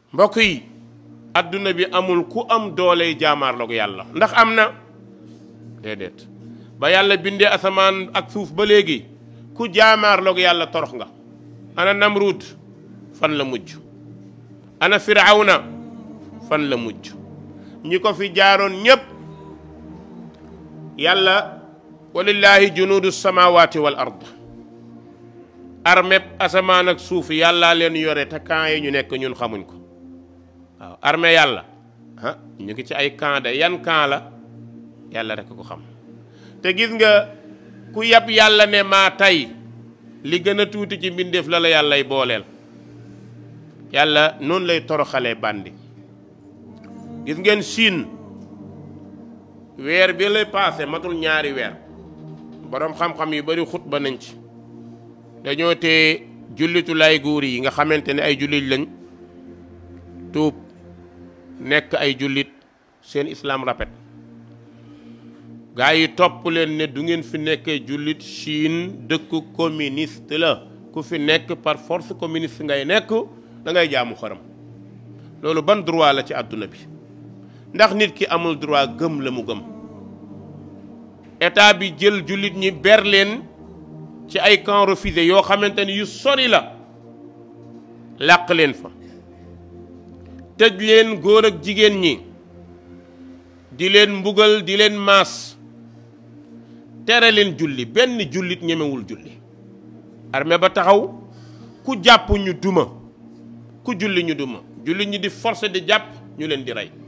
mbokk yi adduna bi amul ku am dooley jaamaarloog yàlla ndax am na déedéet ba yàlla bindee asamaan ak suuf ba léegi ku jaamaarloog yàlla torox nga ana namruud fan la mujj ana firawna fan la mujj ñi ko fi jaaroon ñépp yàlla walillahi junuudu samawati wal ard armée asamaan ak suuf yàllaa leen yore te camp yi ñu nekk ñun xamuñ ko waaw armée yàlla ah ñu ngi ci ay camp de yan camp la yàlla rek ko xam te gis nga ku yab yàlla ne maa tey li gën a tuuti ci mbindeef la la yàllay booleel yàlla noonu lay toroxalee bandi gis ngeen Chine weer bi lay paase matul ñaari weer boroom xam-xam yu bari xutba nañ ci dañoo tee jullitu lay guur yi nga xamante ne ay jullit lañ tuub nekk ay jullit seen islam rafet gaa yi topp leen ne du ngeen fi nekkee jullit Chine dëkk communiste la ku fi nekk par force communiste ngay nekk da ngay jaamu xaram loolu ban droit la ci àdduna bi ndax nit ki amul droit gëm la mu gëm état bi jël jullit ñi ber leen ci ay camp refusé yoo xamante ni yu sori la làq leen fa tëj leen góor ak jigéen ñi di leen mbugal di leen maas tere leen julli benn jullit ñemewul julli armée ba taxaw ku jàpp ñu duma ku julli ñu duma jullit ñi di forcer di jàpp ñu leen di rey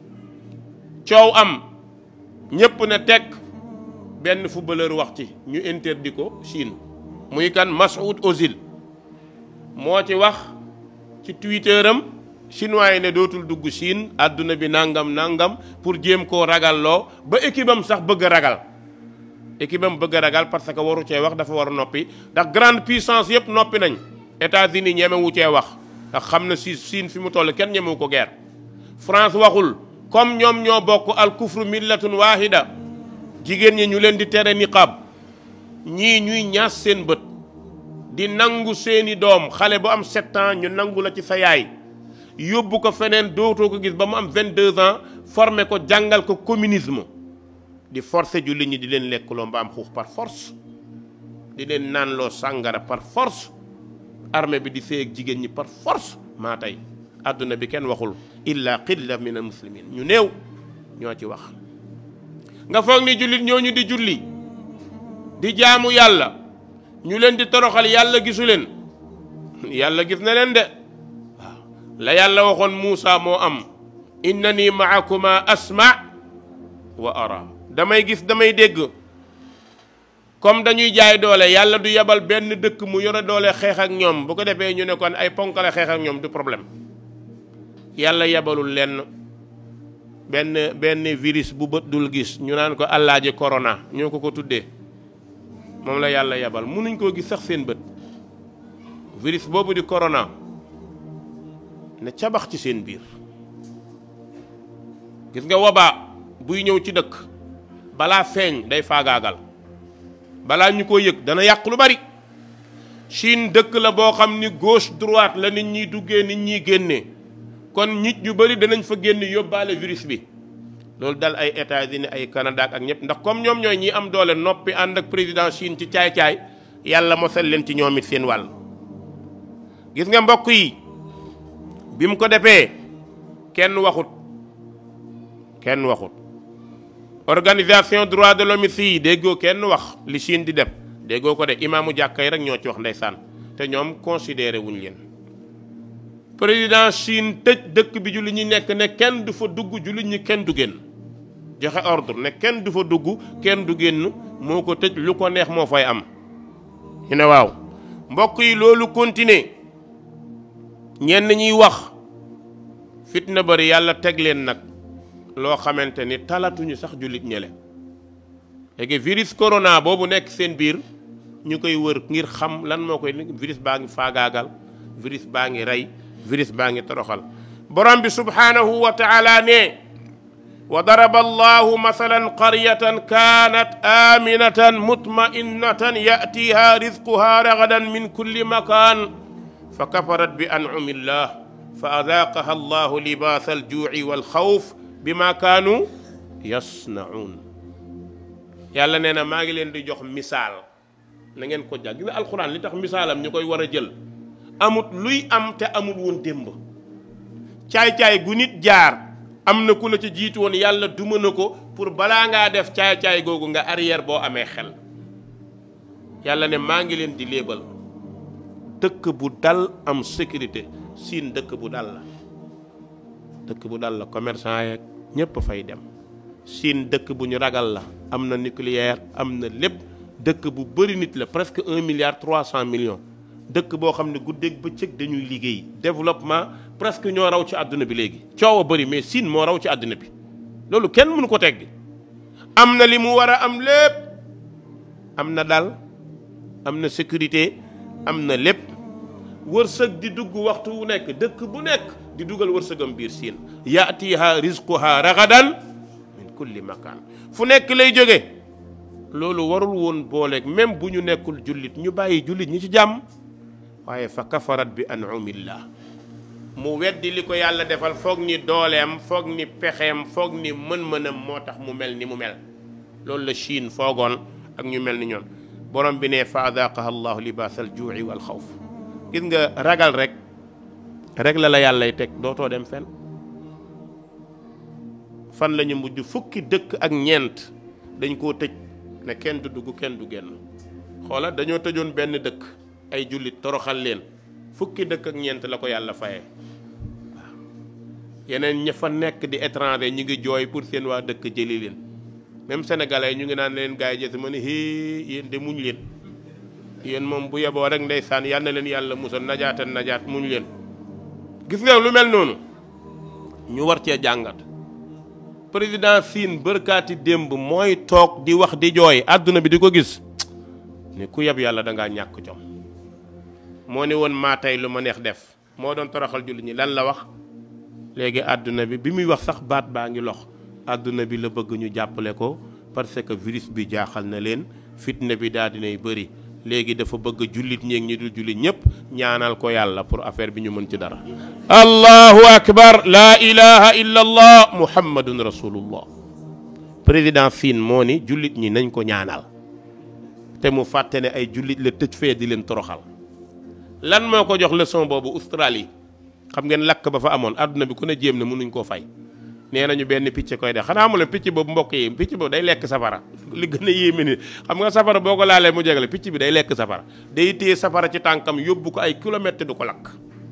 coow am ñépp na teg benn footballeur wax ci ñu interdit ko Chine muy kan Masoud Ozil moo ci wax ci Twitter am chinois yi ne dootul dugg Chine àdduna bi nangam nangam pour jéem koo ragalloo ba équipe am sax bëgg a ragal équipe am bëgg a ragal parce que waru cee wax dafa war a noppi ndax grande puissance yëpp noppi nañ États-Unis ñemewu cee wax ndax xam na si Chine fi mu toll kenn ñemewu ko guerre France waxul comme ñoom ñoo bokk al kufru millatun wahida jigéen ñi ñu leen di tere niqab ñii ñuy ñaas seen bët di nangu seeni doom xale bu am sept ans ñu nangu la ci sa yaay yóbbu ko feneen dootoo ko gis ba mu am 22 ans formé ko jàngal ko communisme di forcer jullit ñi di leen lekkuloo mbaam xuux par force di leen naanloo sàngara par force armée bi di sëy ak jigéen ñi par force maa tey àdduna bi kenn waxul illa qilla min al muslimin ñu néew ñoo ci wax nga foog ni jullit ñooñu di julli di jaamu yàlla ñu leen di toroxal yàlla gisu leen yàlla gis na leen de waaw la yàlla waxoon Muusa moo am innani maakuma asma wa ara damay gis damay dégg comme dañuy jaay doole yàlla du yebal benn dëkk mu yore doole xeex ak ñoom bu ko defee ñu ne kon ay ponkale xeex ak ñoom du problème yàlla yebalul lenn benn benn virus bu bët dul gis ñu naan ko allaaji corona ñoo ko ko tuddee moom la yàlla yebal mënuñ koo gis sax seen bët virus boobu di corona ne cabax ci seen biir gis nga wabaa buy ñëw ci dëkk balaa feeñ day faagaagal balaa ñu ko yëg dana yàq lu bari Chine dëkk la boo xam ni gauche droite la nit ñiy duggee nit ñiy génnee kon nit ñu bari danañ fa génn yóbbaale virus bi loolu dal ay États-Unis ay Canada ak ñëpp ndax comme ñoom ñooy ñi am doole noppi ànd ak président Chine ci caay-caay yàlla mosal leen ci ñoom it seen wàll gis nga mbokk yi bi mu ko defee kenn waxut kenn waxut organisation droit de l'homme yi déggoo kenn wax li Chine di def déggoo ko de imaamu jàkka yi rek ñoo ci wax ndeysaan te ñoom considéré wuñ leen président Chine tëj dëkk bi jullit ñi nekk ne kenn du fa dugg jullit ñi kenn du génn joxe ordre ne kenn du fa dugg kenn du génn moo ko tëj lu ko neex moo fay am ñu ne waaw mbokk yi loolu continuer ñenn ñuy wax fitna bari yàlla teg leen nag loo xamante ni talatuñu sax jullit ñele léegi virus corona boobu nekk seen biir ñu koy wër ngir xam lan moo koy virus baa ngi faagaagal virus baa ngi rey virus baa ngi toroxal borom bi subhaanahu wa taala ne wa daraba allahu masalan qaryatan kaanat aminatan mutma'innatan ya'tiha rizquha ragadan min kulli makan fa kafarat bi an'ami llah fa adaaqaha allahu libaasa aljuuci walxawf bima kaanu yasnaun yàlla nee na maa ngi leen di jox misaal na ngeen ko jàng gis nga alxuraan li tax misaalam ñu koy war a jël amut luy am te amul woon démb caay-caay gu nit jaar am na ku la ci jiitu woon yàlla duma na ko pour balaa ngaa def caay-caay googu nga arrière boo amee xel yàlla ne maa ngi leen di léebal dëkk bu dal am sécurité siin dëkk bu dal la dëkk bu dal la commerçant yeeg ñépp fay dem siin dëkk bu ñu ragal la am na nucléaire am na lépp dëkk bu bëri nit la presque un milliard trois cent millions dëkk boo xam ne guddeeg bëccëg dañuy liggéey développement presque ñoo raw ci àdduna bi léegi coow a bëri mais siin moo raw ci àdduna bi loolu kenn mënu ko teggi am na li mu war a am lépp am na dal am na sécurité am na lépp wërsëg di dugg waxtu wu nekk dëkk bu nekk di dugal wërsëgam biir siin yaatiha rizquha ragadan min kulli makaan fu nekk lay jóge loolu warul woon booleeg même bu ñu nekkul jullit ñu bàyyi jullit ñi ci jàmm waaye fa kafarat bi anumillah mu weddi li ko yàlla defal foog ni dooleem foog ni pexeem foog ni mën-mënam moo tax mu mel ni mu mel loolu la Chine foogoon ak ñu mel ni ñoon borom bi ne fa adaqaha allahu libaas al juuci wal xawf gis nga ragal rek rek la la yàllay teg dootoo dem fen fan la ñu mujj fukki dëkk ak ñeent dañ koo tëj ne kenn du dugg kenn du génn xoola dañoo tëjoon benn dëkk ay jullit toroxal leen fukki dëkk ak ñeent la ko yàlla fayee waaw yeneen ña fa nekk di étranger ñu ngi jooy pour seen waa dëkk jëli leen même sénégalais ñu ngi naan leen gars yi jësi ma ne hii yéen de muñ leen yéen moom bu yeboo rek ndeysaan yal na leen yàlla musal najaatan najaat muñ leen gis nga lu mel noonu ñu war cee jàngat président Sine bërkaati démb mooy toog di wax di jooy àdduna bi di ko gis ne ku yeb yàlla da ngaa ñàkk jom moo ne woon maa tey lu ma neex def moo doon toroxal jullit ñi lan la wax léegi àdduna bi bi muy wax sax baat baa ngi lox àdduna bi la bëgg ñu jàppale ko parce que virus bi jaaxal na leen fitna bi daal dinay bëri léegi dafa bëgg jullit ñeeg ñi dul jullit ñëpp ñaanal ko yàlla pour affaire bi ñu mën ci dara allahu akbar laa ilaha illa allah muhammadun rasulullah président Sine moo ni jullit ñi nañ ko ñaanal te mu fàtte ne ay jullit la tëj fee di leen toroxal lan moo ko jox leçon boobu Australie xam ngeen lakk ba fa amoon àdduna bi ku ne jéem na mënuñ koo fay nee nañu benn picc koy def xanaa mu la picc boobu mbokk yi picc boobu day lekk safara li gën a yéeme ni xam nga safara boo ko laalee mu jegale picc bi day lekk safara day téye safara ci tànkam yóbbu ko ay kilomètres du ko lakk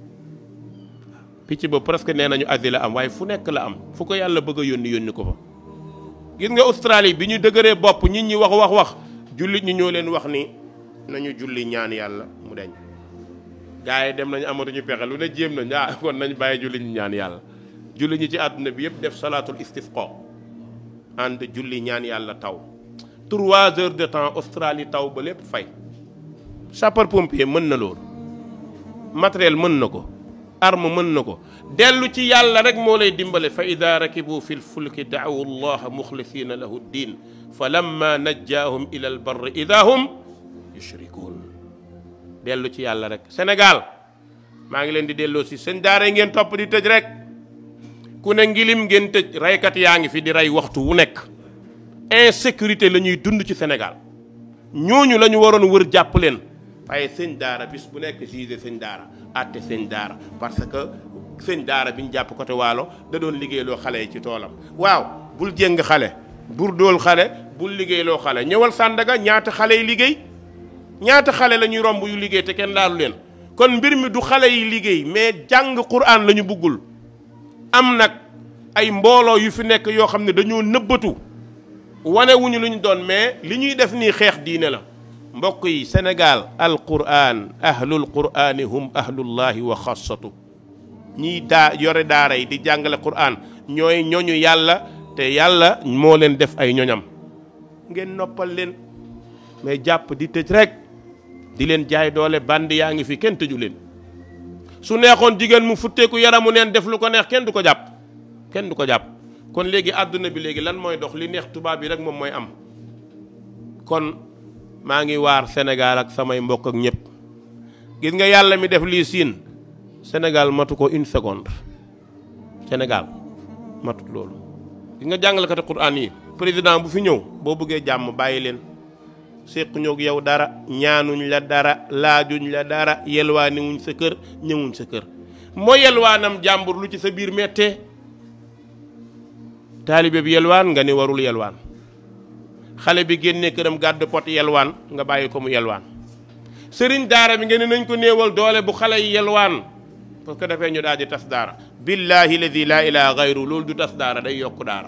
picc boobu presque nee nañu Asie la am waaye fu nekk la am fu ko yàlla bëgg a yónni yónni ko fa gis nga Australie bi ñu dëgëree bopp nit ñi wax wax wax jullit ñi ñoo leen wax ni nañu julli ñaan yàlla mu deñ gars yi dem nañu amatuñu pexe lu ne jéem nañ ah kon nañ bàyyi julli ñu ñaan yàlla julli ñi ci àdduna bi yëpp def salaatul istisqa ànd julli ñaan yàlla taw trois heures de temps Australie taw ba lépp fay sapeur pompier mën na loolu matériel mën na ko arme mën na ko dellu ci yàlla rek moo lay dimbale fa ida rakibu fi lfulki daawu llaha muxlisina lahu ddin fa lamma najjaahum ila albarri ida hum yushrikuun dellu ci yàlla rek Sénégal maa ngi leen di delloo si seen daara yi ngeen topp di tëj rek ku ne ngilim ngeen tëj raykat yaa ngi fi di rey waxtu wu nekk insécurité la ñuy dund ci Sénégal ñooñu la ñu waroon wër jàpp leen waaye sëñ daara bis bu nekk gisé sëñ daara àtte sëñ daara parce que sëñ daara bi ñu jàpp côté waalo da doon liggéeyloo xale yi ci toolam waaw bul jéng xale bul dool xale bul liggéeyloo xale ñëwal Sandaga ñaata xale yi liggéey ñaata xale la ñuy romb yu liggéey te kenn laalu leen kon mbir mi du xale yi liggéey mais jàng Qur'an la ñu buggul am nag ay mbooloo yu fi nekk yoo xam ne dañoo nëbbatu wane wuñu lu ñu doon mais li ñuy def nii xeex diine la mbokk yi Sénégal al Qur'an ahlul Qur'ani hum ahlullahi wa xassatu ñiy daa yore daara yi di jàngale Qur'an ñooy ñoñu yàlla te yàlla moo leen def ay ñoñam ngeen noppal leen mais jàpp di tëj rek di leen jaay doole band yaa ngi fi kenn tëju leen su neexoon jigéen mu futteeku yaramu neen def lu ko neex kenn du ko jàpp kenn du ko jàpp kon léegi àdduna bi léegi lan mooy dox li neex tubaab bi rek moom mooy am kon maa ngi waar Sénégal ak samay mbokk ak ñëpp gis nga yàlla mi def lii siin Sénégal matu ko une seconde Sénégal matut loolu gi nga jàngalekati Qur'an yi président bu fi ñëw boo bëggee jàmm bàyyi leen séq ñoog yow dara ñaanuñ la dara laajuñ la dara yelwaaniwuñ sa kër ñëwuñ sa kër moo yelwaanam jàmbur lu ci sa biir mettee taalibe bi yelwaan nga ni warul yelwaan xale bi génne këram gàddu pot yelwaan nga bàyyi ko mu yelwaan sëriñ daara bi nga ne nañ ko néewal doole bu xale yi yelwaan parce que dafay ñu daal di tas daara billahi ladi laa ilaha gayru loolu du tas daara day yokk daara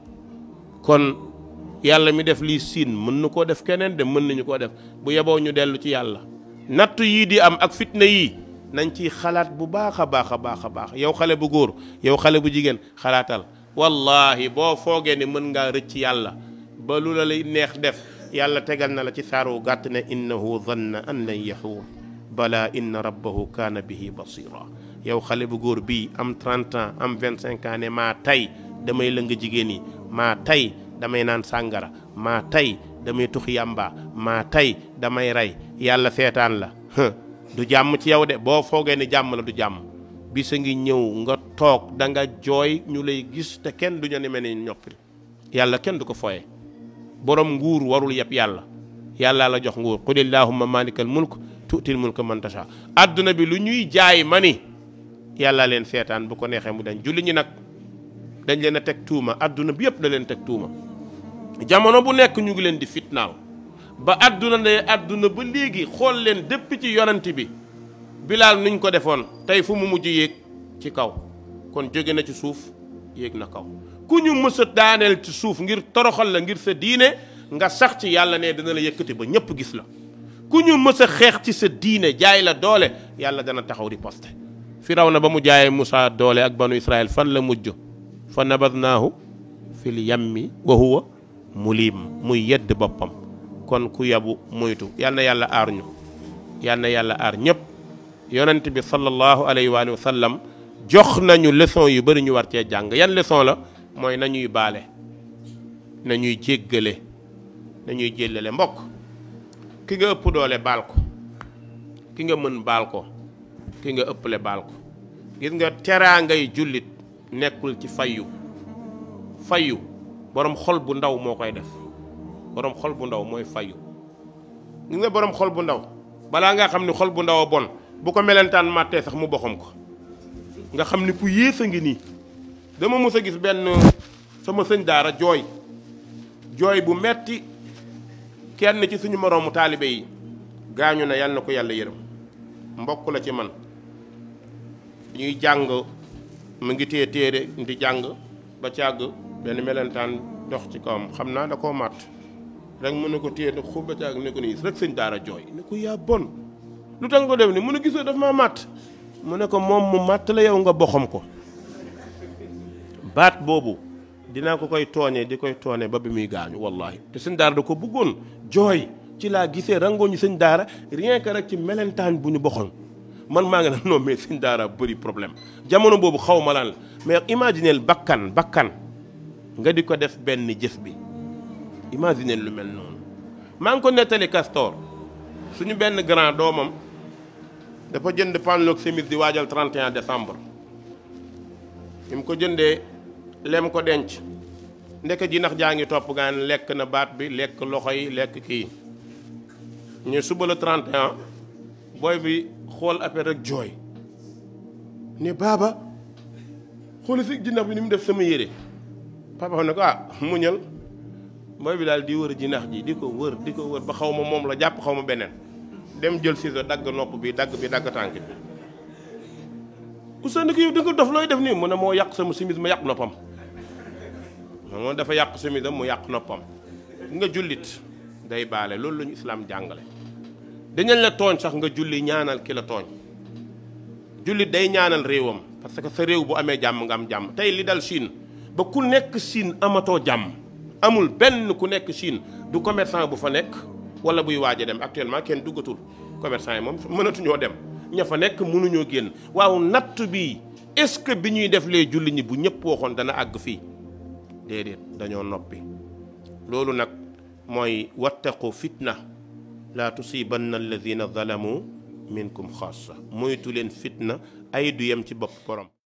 kon yàlla mi def lii siin mën na koo def keneen de mën nañu koo def bu yeboo ñu dellu ci yàlla nattu yii di am ak fitna yii nañ ciy xalaat bu baax a baax a baax a baax yow xale bu góor yow xale bu jigéen xalaatal wallahi boo foogee ni mën ngaa rëcc yàlla ba lu la lay neex def yàlla tegal na la ci saaru gàtt ne innahu zanna an lan yaxuur bala inna rabbahu kaana bihi basira yow xale bu góor bii am 30 ans am 25 ans ne maa tey damay lëng jigéen yi maa tey damay naan sàngara maa tey damay tux yàmba maa tey damay rey yàlla seetaan la du jàmm ci yow de boo foogee ni jàmm la du jàmm bisa ngi ñëw nga toog da nga jooy ñu lay gis te kenn du ñu ne mel ni ñoppil yàlla kenn du ko foye borom nguur warul yëpp yàlla yàlla la jox nguur qul illahumma malikal mulk tuutil mulka man tasha adduna bi lu ñuy jaay ma ni yàlla leen seetaan bu ko neexee mu dañ julli ñi nag dañ leen a teg tuuma adduna bi yëpp da leen teg tuuma jamono bu nekk ñu ngi leen di fitnaaw ba adduna ne adduna ba léegi xool leen dépp ci yonant bi bilaal nuñ ko defoon tey fu mu mujj yéeg ci kaw kon jóge na ci suuf yéeg na kaw ku ñu mës a daaneel ci suuf ngir toroxal la ngir sa diine nga sax ci yàlla ne dina la yëkkati ba ñëpp gis la ku ñu mës a xeex ci sa diine jaay la doole yàlla dana taxaw di poste firaw na ba mu jaayee Moussa doole ak banu Israël fan la mujj fa nabadnaahu fil yammi wa huwa mulim muy yedd boppam kon ku yabu moytu yal na yàlla aar ñu yal na yàlla aar ñëpp yonent bi sallallahu alayhi wa sallam jox nañu leçon yu bëri ñu war cee jàng yan leçon la mooy nañuy baale nañuy jéggale nañuy jéllale mbokk ki nga ëpp doole baal ko ki nga mën baal ko ki nga ëpple baal ko gis nga teraa ngay jullit nekkul ci fayyu fayyu borom xol bu ndaw moo koy def borom xol bu ndaw mooy fayyu gis nga borom xol bu ndaw balaa nga xam ni xol bu ndaw a bon bu ko melentaan màttee sax mu boxam ko nga xam ni ku yées a ngi nii dama mës a gis benn sama sëñ daara jooy jooy bu metti kenn ci suñu moroomu taalibe yi gaañu na yal na ko yàlla yërëm mbokk la ci man ñuy jàng mu ngi téye téere di jàng ba càgg benn melentaan dox ci kawam xam naa da koo màtt rek mu ne ko téye da xub ba càgg ne ko nii rek sëñ daara jooy ne ko yaa bon lu tax nga ko def ni mu ne gisoo daf maa màtt mu ne ko moom mu màtt la yow nga boxam ko baat boobu dinaa ko koy tooñee di koy tooñee ba bi muy gaañu wallahi te sëñ daara da ko bëggoon jooy ci laa gisee rangoo ñu sëñ daara rien que rek ci melentaan bu ñu boxoon man maa ngi ne non mais sëñ daara bëri problème jamono boobu xaw ma lan la mais imagineel bakkan bakkan nga di ko def benn jëf bi imagineel lu mel noonu maa ngi ko nettali Castor suñu benn grand doomam dafa jënd panloog semis di waajal 31 décembre bi mu ko jëndee lem ko denc ndeke ji nax jaa ngi topp gaan lekk na baat bi lekk loxo yi lekk kii ñu suba la 31 booy bi xool affaire rek jooy ne baaba xool si jinax bi ni mu def sama yére papa xam ne ko ah muñal booy bi daal di wër jinax ji di ko wër di ko wër ba xaw ma moom la jàpp xaw ma beneen dem jël ciseau dagg nopp bi dagg bi dagg tànk bi Ousseynou ko yow di nga dof looy def nii mu ne moo yàq sama simis ma yàq noppam moom dafa yàq simisam mu yàq noppam nga jullit day baale loolu la ñu islaam jàngale dañañ la tooñ sax nga julli ñaanal ki la tooñ jullit day ñaanal réewam parce que sa réew bu amee jàmm nga am jàmm tey li dal Chine ba ku nekk Chine amatoo jàmm amul benn ku nekk Chine du commerçant bu fa nekk wala buy waaj a dem actuellement kenn duggatul commerçant yi moom mënatuñoo dem ña fa nekk mënuñoo génn waaw natt bi est-ce que bi ñuy def lee julli ñi bu ñëpp waxoon dana àgg fii déedéet dañoo noppi loolu nag mooy wattaqu fitna laa tusibanna alladina zalamu minkum xaasa moytu leen fitna ay du yem ci bopp borom